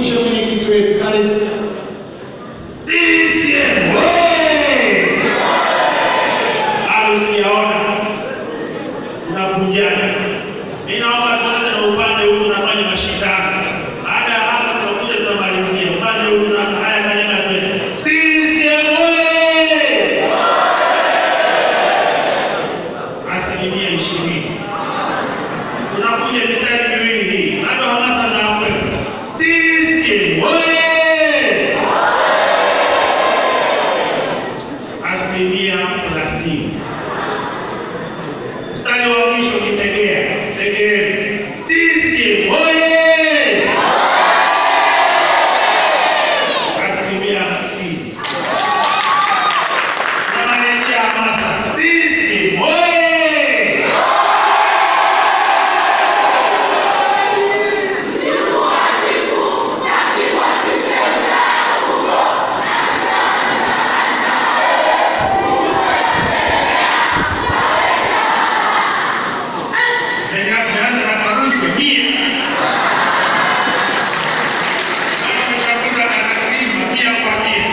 Nimkaribishe mwenyekiti wetu, karibu. CCM oye! Bado sijaona tunavunjana. Mimi naomba tuanze na upande huu, tunafanya mashindano. Baada ya hapa, tunakuja tunamalizia upande huu. Tunaanza haya, kanyaga twende. CCM oye! asilimia ishirini tunakuja mistari miwili hii, bado hamasa na kwetu. CCM oye! asilimia thelathini. Mstari wa mwisho ni Tegea, Tegeeni. CCM oye! asilimia hamsini. Tunamalizia hamasa. CCM oye! Tumeanza na karudi kwa mia. Kama umetafuta anakalima mia kwa mia.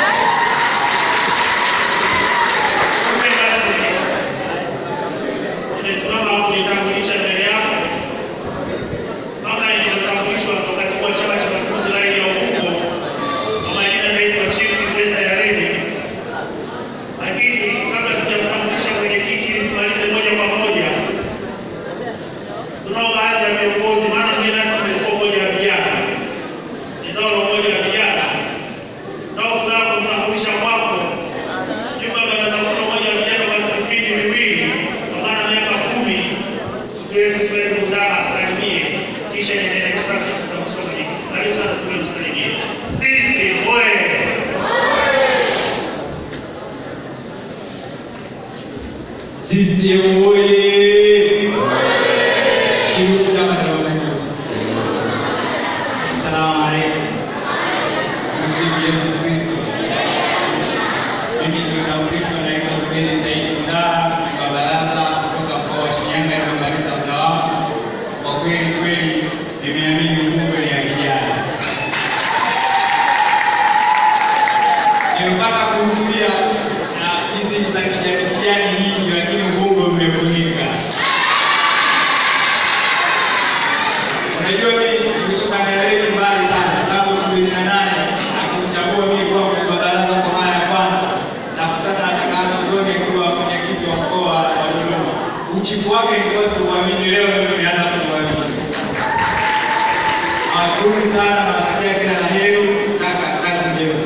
Kumbe basi, nimesimama hapo nitambulisha mbele yako kama ilivyotambulishwa kwa katibu wa Chama cha Mapinduzi rai ya Ubungo kwa majina naitwa Chief Sylvester Yaredi, lakini kabla sijamtambulisha mwenyekiti, ili tumalize moja kwa moja tunao baadhi ya viongozi, maana mgeni rasmi amekuwa umoja wa vijana, ni zao la umoja wa vijana, nao furaha kumtambulisha kwako jumba baraza kuu la umoja wa vijana kwa vipindi viwili, kwa maana miaka kumi, tuweze kwenda kudara asalimie, kisha endelee kutafuta kutambulisha mwenyekiti. Karibu sana, tuwe msalimie. Sisi oye! CCM oye! Karibu Chama cha Mapinduzi. Asalamu alaykum. Msifu Yesu Kristo. Mimi nimekambishwa naitwa Zuberi Saidi Mdara wa baraza kutoka mkoa wa Shinyanga nimemaliza muda wangu. Kwa kweli kweli nimeamini Ubungo ni ya vijana. Nimepata kuhudhuria na hizi za kijani kijani nyingi, lakini Ubungo mmefunika. Unajua mimi nimetoka Nairobi mbali sana, tangu elfu mbili na nane akimchagua mimi kuwa mkuu wa baraza kwa mara ya kwanza, na kutana na kaka Antoni akiwa mwenyekiti wa mkoa wa Dodoma. Uchifu wake nilikuwa siuamini, leo ndio nimeanza kuuamini. Nawashukuru sana, nawatakia kila la heri, kaka, kazi njema.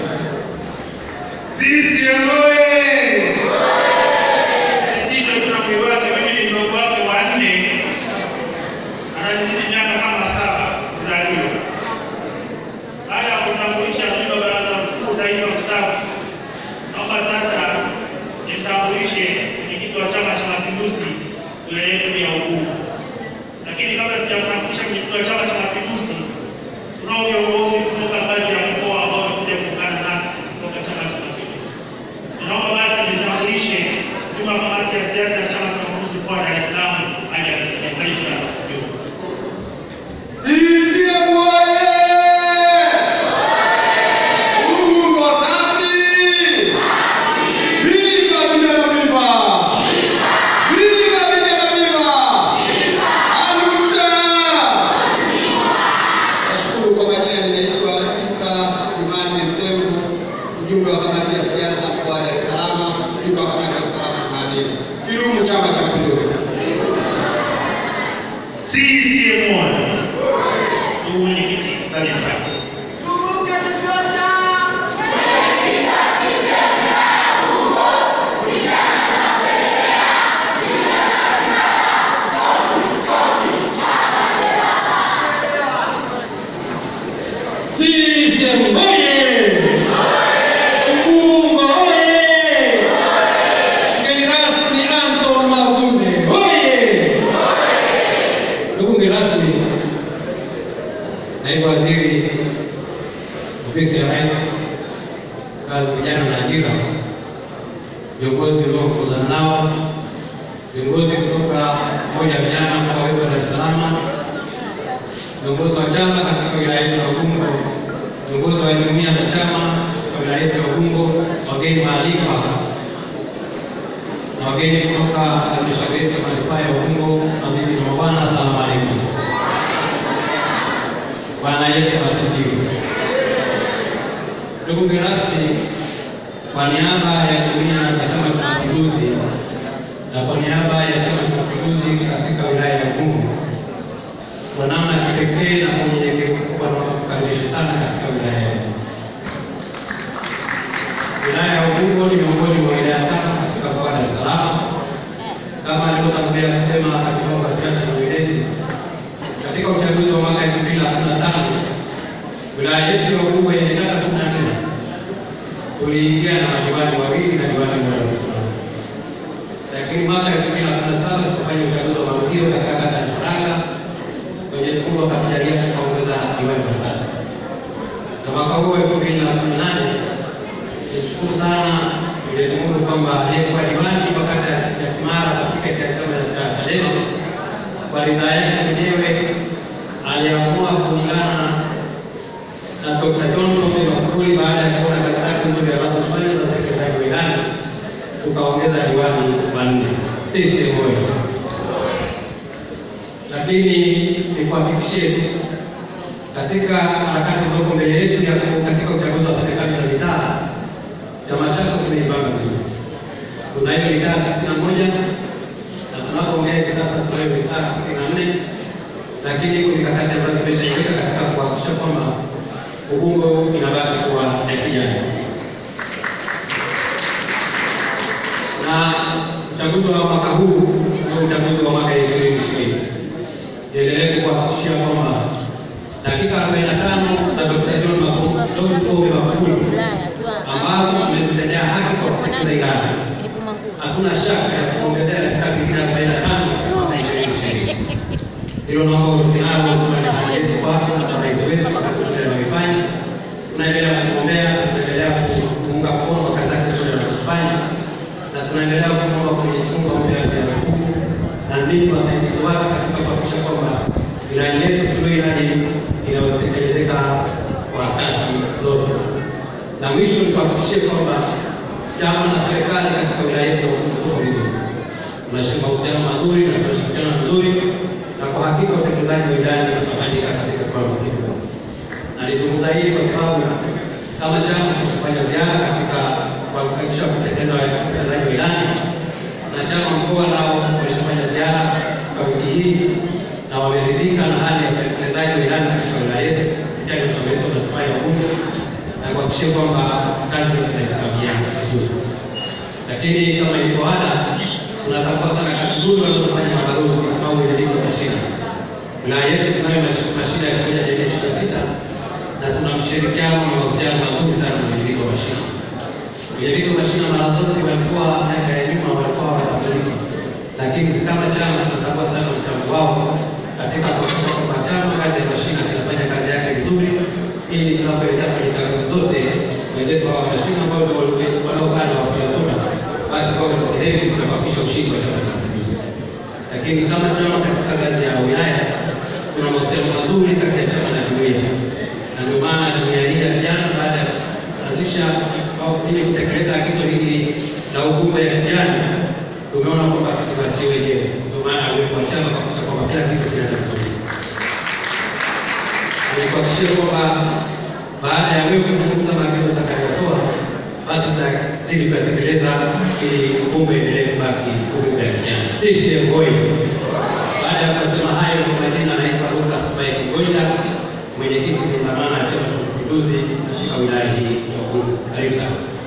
CCM oye! Sitisho tuna mwili wake, mimi ni mdogo wake wa nne, ananizidi miaka kama saba kuzaliwa. Baada ya kutambulisha mjumbe wa baraza kuu taifa mstaafu, naomba sasa nimtambulishe mwenyekiti wa Chama cha Mapinduzi wilaya yetu ya Ubungo. Lakini kabla sijamtambulisha mwenyekiti wa Chama cha Mapinduzi, tunao viongozi kutoka ngazi ya mkoa ambao wamekuja kuungana nasi kutoka Chama cha Mapinduzi. Naomba basi nitambulishe juma kamati ya siasa ya Chama cha Mapinduzi mkoa wa Dar es Salaam aje asalimie. Karibu sana Juma. CCM oye! Ubungo safi! Viva vijana viva! Viva vijana viva! Aluta! Nashukuru kwa majina, ninaitwa Ista Imani Mtemvu, mjumbe wa kamati ya siasa mkoa wa Dar es Salaam, mjumbe wa kamati ya usalama na maadili. Kidumu Chama cha Mapinduzi! CCM oye! Ndugu mwenyekiti, karibu sana. CCM oye! Ubungo oye! Mgeni rasmi Anton Mavunde oye! Ndugu mgeni rasmi, naibu waziri ofisi ya rais, kazi, vijana na ajira, viongozi ulioongozana nao, viongozi kutoka moja ya vijana mkoa wetu wa Dar es Salaam, viongozi wa chama katika wilaya yetu ya Ubungo viongozi wa jumuiya za chama katika wilaya yetu ya Ubungo, wageni waalikwa na wageni kutoka halmashauri yetu ya manispaa ya Ubungo, mabibi na mabwana, asalamu alaykum. Bwana Yesu asifiwe. Ndugu mgeni rasmi, kwa niaba ya jumuiya za Chama cha Mapinduzi na kwa niaba ya Chama cha Mapinduzi katika wilaya ya Ubungo, kwa namna ya kipekee na kwa unyenyekevu mkubwa nakukaribisha sana katika wilaya yetu. Wilaya ya Ubungo ni miongoni mwa wilaya tano katika mkoa wa Dar es Salaam. Kama alivyotangulia kusema katibu wa siasa na uenezi, katika uchaguzi wa mwaka 2015 wilaya yetu ya Ubungo yenye kata 14 tuliingia na madiwani wawili na diwani mmoja msimamizi. Lakini mwaka 2017 tukafanya uchaguzi wa marudio katika kata ya Saranga. Mwenyezi Mungu akatujalia tukaongeza diwani watatu. Na mwaka huu 2018 nishukuru sana Mwenyezi Mungu kwamba aliyekuwa diwani wa kata ya Kimara kwa tiketi ya chama cha Chadema kwa ridhaa yake mwenyewe aliamua kuungana na Dr. John Pombe Magufuli baada ya kuona kazi zake nzuri anazofanya za utekelezaji wa ilani, tukaongeza diwani wanne. Sisi moyo, lakini nikuhakikishie katika harakati zilizoko mbele yetu ya katika uchaguzi wa serikali za mitaa, chama chako tumeipanga vizuri. Tunayo mitaa tisini na moja na tunapoongea hivi sasa tunayo mitaa sitini na nne lakini iko mikakati ambayo tumeshaiweka katika kuhakikisha kwamba Ubungo inabaki kuwa ya kijani. Na uchaguzi wa mwaka huu ndio uchaguzi wa mwaka ishirini ishirini. Niendelee kuhakikishia kwamba dakika 45 za Dr. John Pombe Magufuli ambazo amezitendea haki kwa kutekeleza ilani, hakuna shaka ya kuongezea dakika zingine 45 mwaka ishirini ishirini. Hilo naomba utinao yetu kwako na rais wetu anaifanya. Tunaendelea kumwombea, tunaendelea kuunga mkono kwa kazi zake zote anazofanya, na tunaendelea kumwomba kwa Mwenyezi Mungu ampe afya ya nguvu na ninyi wasaidizi wake katika kuhakikisha kwamba ilani yetu tulio ilani inayotekelezeka kwa kasi zote. Na mwisho ni kuhakikishie kwamba chama na serikali katika wilaya yetu ya Ubungo tuko vizuri, tunashika mahusiano mazuri na tunashirikiana vizuri na kwa hakika utekelezaji wa ilani utafanyika katika kiwango kikubwa. Nalizungumza hili kwa sababu kama chama tunafanya ziara katika kuhakikisha kutekeleza utekelezaji wa ilani, na chama mkoa nao wameshafanya ziara kwa wiki hii na wameridhika na hali ya utekelezaji wa ilani katika wilaya yetu kupitia halmashauri yetu ya manispaa ya Ubungo na kuhakikisha kwamba kazi tunaisimamia vizuri. Lakini kama ilivyo ada, tunatambua sana kazi nzuri wanazofanya mabalozi au wenyeji wa mashina. Wilaya yetu tunayo mashina ya moja jamii ishirini na sita na tuna mshirikiano na mahusiano mazuri sana na wenyeji wa mashina. Wenyeji wa mashina mara zote walikuwa miaka ya nyuma walikuwa hawatambuliki, lakini kama chama tunatambua sana mchango wao katika kuhakikisha kwamba chama kazi ya mashina kinafanya kazi yake vizuri, ili tunapoelekea kwenye chaguzi zote wenzetu hawa mashina ambao wanaokaa na wapiga kura basi kwa sehemu ya kuhakikisha ushindi wa Chama cha Mapinduzi. Lakini kama chama katika ngazi ya wilaya kuna mahusiano mazuri kati ya chama na jumuiya, na ndio maana jumuiya hii ya vijana baada ya kuanzisha au ili kutekeleza agizo hili la ujumbe ya vijana, tumeona kwamba tusibatie wenyewe. Ndio maana uwepo wa chama kuhakikisha kwamba kila kitu kinaenda vizuri, nikuhakikishia kwamba baada ya wewe kuzungumza maagizo utakayotoa basi tutazidi kuyatekeleza ili Ubungo endelee kubaki Ubungo ya vijana. CCM oyee! Baada ya kusema hayo, kwa majina naitwa Lucas Mike Ngoita, mwenyekiti wa dhamana ya Chama cha Mapinduzi katika wilaya hii ya Ubungo. Karibu sana.